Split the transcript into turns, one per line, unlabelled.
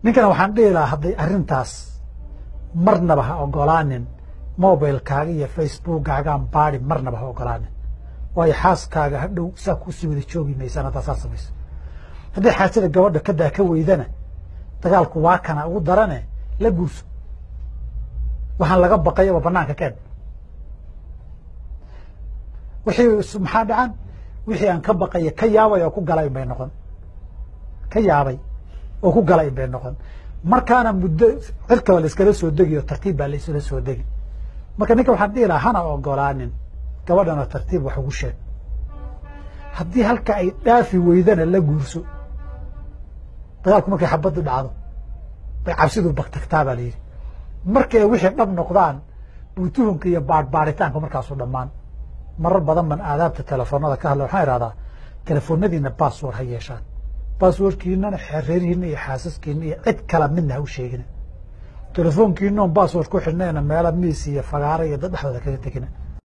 ninkana waxaan dhihi lahaa hadday arrintaas marnaba ha ogolaanin mobilkaaga iyo facebookkaagaan baadi marnaba ha ogolaanin waayo xaaskaaga hadhow saa kusii wada joogi maysaan haddaa saa samayso hadday xaajada gabadha kadaa ka weydana dagaalku waa kana ugu darane la guurso waxaan laga baqayaba banaanka keen wixii maxaa dhacan wixii aan ka baqaya ka yaabay oo ku galay bay noqon ka yaabay oo ku galay bay noqon markaana muddo cirkaba la iskala soo degi oo tartiib baa la isla soo degi marka ninka waxaan dhihi lahaa hana ogolaanin gabadhana tartiib wax ugu sheeg haddii halka ay dhaafi weydana la guurso dagaalku markay xabaddu dhacdo bay cabsidu bagtagtaa baa la yidhi markay wixii dhab noqdaan buu tuhunka iyo baadhbaadhitaanka markaasu dhammaan marar badan ban aadaabta telefoonada ka hadla waxaan ihahdaa telefoonadiina bassword ha yeeshaan basswordkiinana xereerihiina iyo xaasaskiina iyo cid kala midna ha u sheegina telefoonkiinoon bassword ku xidhnayna meela miis iyo fagaaro iyo dad dhexdooda kaga tegina